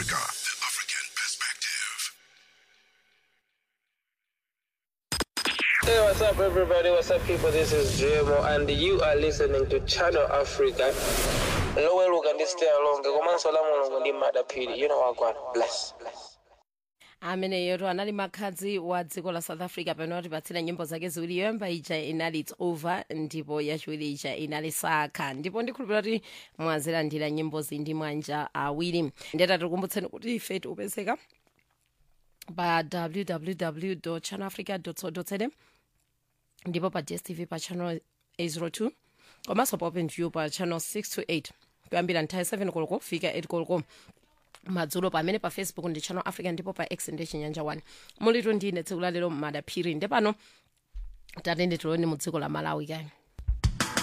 Africa. The African perspective. Hey, what's up, everybody? What's up, people? This is JMO, and you are listening to Channel Africa. loweluka ndi stay along komanso la mulungu ndi madaphiri you know wagwana bless bless ameneyoto anali makhadzi wa dziko la south africa pamene watipatsira nyimbo zake ziwiri yoyamba ija inali its over ndipo yachiwiri ija inali sakha ndipo ndikhulupirira kuti mwazilandira nyimbozi ndi manja awiri ndeta tikukumbutseni kuti ife tiupezeka pa www channelafrica co za ndipo pa dstv pa channel 802 komanso pa openview pa channel 628 kuyambira nthawi 7 koloko kufika 8 koloko madzulo pamene pa facebook ndi channel africa ndipo pa x ndi chinyanja 1 mulitu ndine tsiku lalero madaphiri ndi pano tatende tiloni mu dziko la malawi kani